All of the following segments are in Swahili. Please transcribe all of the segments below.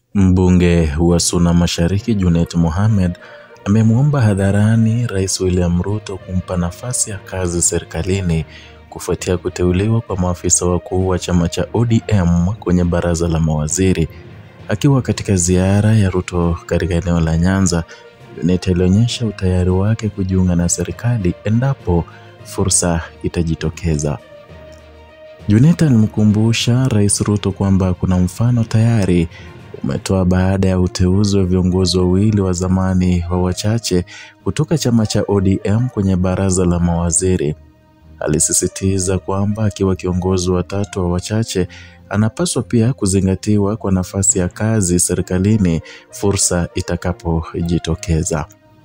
Mbunge wa Suna Mashariki Junet Mohamed amemwomba hadharani Rais William Ruto kumpa nafasi ya kazi serikalini kufuatia kuteuliwa kwa maafisa wakuu wa chama cha ODM kwenye baraza la mawaziri. Akiwa katika ziara ya Ruto katika eneo la Nyanza, Junet alionyesha utayari wake kujiunga na serikali endapo fursa itajitokeza. Junet alimkumbusha Rais Ruto kwamba kuna mfano tayari umetoa baada ya uteuzi wa viongozi wawili wa zamani wa wachache kutoka chama cha ODM kwenye baraza la mawaziri. Alisisitiza kwamba akiwa kiongozi wa tatu wa wachache anapaswa pia kuzingatiwa kwa nafasi ya kazi serikalini fursa itakapojitokeza.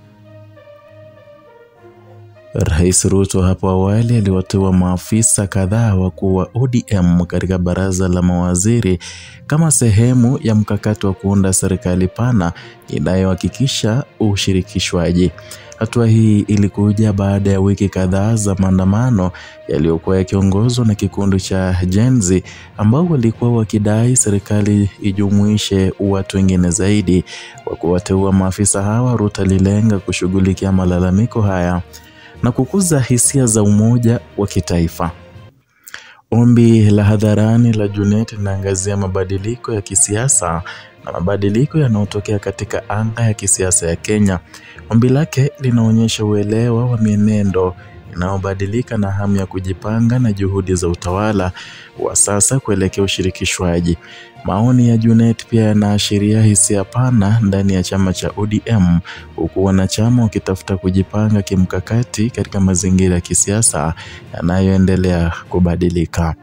Rais Ruto hapo awali aliwateua maafisa kadhaa wakuu wa ODM katika baraza la mawaziri kama sehemu ya mkakati wa kuunda serikali pana inayohakikisha ushirikishwaji. Hatua hii ilikuja baada ya wiki kadhaa za maandamano yaliyokuwa yakiongozwa na kikundi cha Gen Z ambao walikuwa wakidai serikali ijumuishe watu wengine zaidi. Kwa kuwateua maafisa hawa, Ruto alilenga kushughulikia malalamiko haya na kukuza hisia za umoja wa kitaifa. Ombi la hadharani la Junet linaangazia mabadiliko ya kisiasa na mabadiliko yanayotokea katika anga ya kisiasa ya Kenya. Ombi lake linaonyesha uelewa wa mienendo inayobadilika na hamu ya kujipanga na juhudi za utawala wa sasa kuelekea ushirikishwaji. Maoni ya Junet pia yanaashiria hisia pana ndani ya chama cha ODM, huku wanachama wakitafuta kujipanga kimkakati katika mazingira ya kisiasa yanayoendelea kubadilika.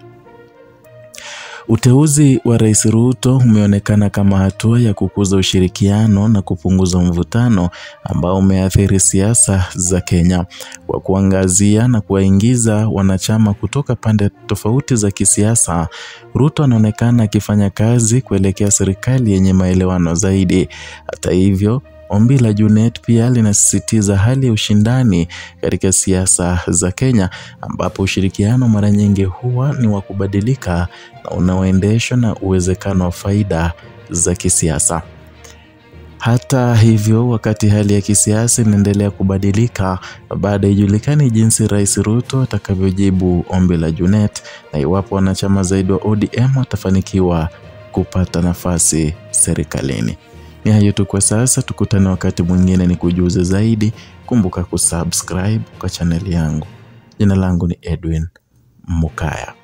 Uteuzi wa Rais Ruto umeonekana kama hatua ya kukuza ushirikiano na kupunguza mvutano ambao umeathiri siasa za Kenya. Kwa kuangazia na kuwaingiza wanachama kutoka pande tofauti za kisiasa, Ruto anaonekana akifanya kazi kuelekea serikali yenye maelewano zaidi. Hata hivyo, Ombi la Junet pia linasisitiza hali ya ushindani katika siasa za Kenya ambapo ushirikiano mara nyingi huwa ni wa kubadilika na unaoendeshwa na uwezekano wa faida za kisiasa. Hata hivyo, wakati hali ya kisiasa inaendelea kubadilika, baada ijulikani jinsi Rais Ruto atakavyojibu ombi la Junet na iwapo wanachama zaidi wa ODM watafanikiwa kupata nafasi serikalini. Ni hayo tu kwa sasa, tukutane wakati mwingine ni kujuze zaidi. Kumbuka kusubscribe kwa chaneli yangu. Jina langu ni Edwin Mukaya.